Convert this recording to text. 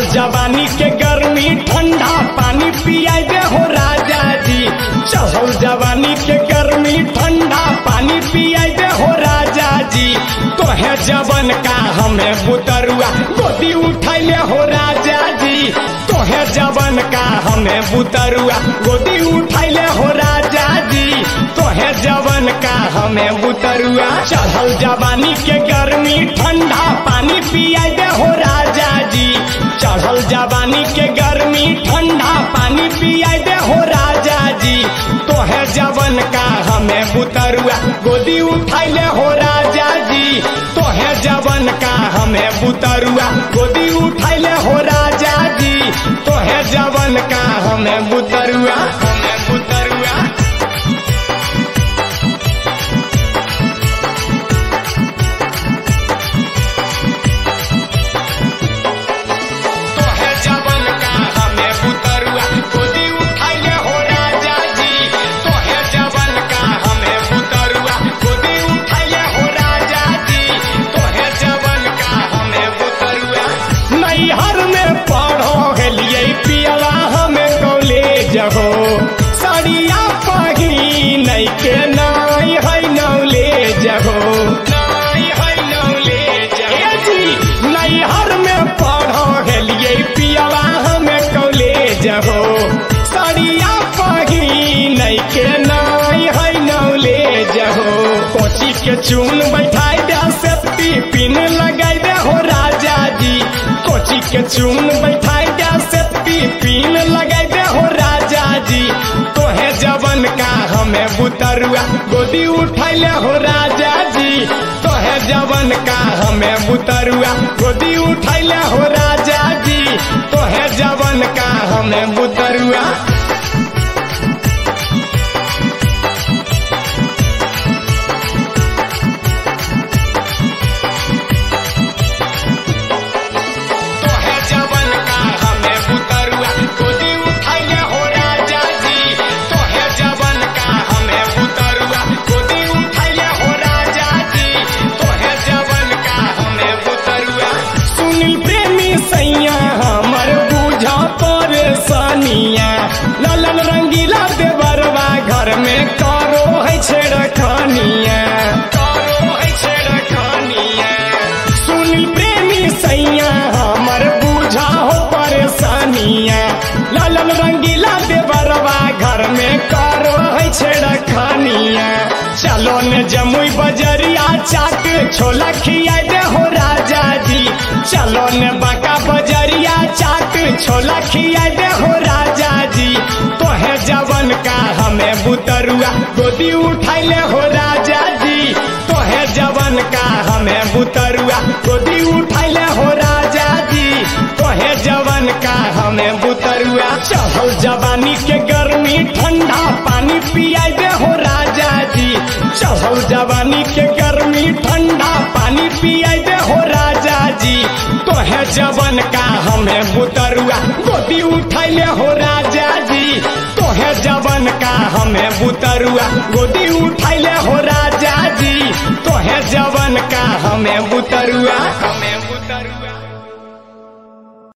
जवानी के गर्मी ठंडा पानी पियाई दे हो राजा जी चढ़ल जवानी के गर्मी ठंडा पानी पियाई दे हो राजा जी तोहे जवन का हमें बुतरुआ गोदी उठैले हो राजा जी तोहे जवन का हमें बुतरुआ गोदी उठैले हो राजा जी तोहे जवन का हमें बुतरुआ चढ़ल जवानी के गर्मी ठंडा पानी पियाई दे हो राजा जी चढ़ल जवानी के गर्मी ठंडा पानी पियाई दे हो राजा जी तोहे जवन का हमें बुतरुआ गोदी उठैले हो राजा जी तोहे जवन का हमें बुतरुआ गोदी उठैले हो राजा जी तोहे जवन का हमें बुतरुआ हमें बुतरुआ तोहे जवन का हमें बुतरुआ गोदी उठैले हो राजा जी तोहे जवन का हमें बुतरुआ गोदी उठैले हो राजा जी तोहे जवन का हमें बुतरुआ नैहर में पढ़ो गेलिए पियला हमें कॉलेज हो सड़िया पहिन के नाई है नौलेज हो नाई है नौलेज ए जी नैहर में पढ़ो गेलिए पियला हमें कॉलेज हो सड़िया पहिन के नाई है नौलेज हो कोची के चून बैठाई दे सेफ्टी पिन लगाई दे हो राजा जी कोची के चून बैठाई दे सेफ्टी पिन लगाई दे हो राजा जी तोहे जवन का हमें बुतरुआ गोदी उठैले हो राजा जी तोहे जवन का हमें बुतरुआ गोदी उठैले हो राजा जी तोहे जवन का हमें बुतरुआ तोहे जवन का हमें बुतरुआ गोदी उठैले हो राजा जी तोहे जवन का हमें बुतरुआ गोदी उठैले हो राजा जी तोहे जवन का हमें बुतरुआ सुनील प्रेमी सैया हमर बुझा परेशानिया ललन रंगीला देवरवा घर में करो है छेड़खानिया करो है छेड़खानिया सुनील प्रेमी सैया हमर बुझा हो परेशानिया लालन रंगीला देवरवा घर में करो है छेड़खानिया चलो ने जमुई बजरिया चाट छोला खिया दे हो राजा जी चलो ने बाका बजरिया चाट छोला खिया दे हो राजा जी तोहे जवन का हमें बुतरुआ गोदी उठैले हो राजा जी तोहे जवन का हमें बुतरुआ गोदी उठैले हो राजा जी तोहे जवन का हमें बुतरुआ चढ़ल जवानी के गर्मी ठंडा पानी पियाई दे हो राजा जी चढ़ल जवानी के गर्मी ठंडा पानी पियाई दे हो राजा जी तोहे जवन का हमें बुतरुआ गोदी उठैले हो राजा जी तोहे जवन का हमें बुतरुआ गोदी उठैले हो राजा जी तोहे जवन का हमें बुतरुआ हमें बुतरुआ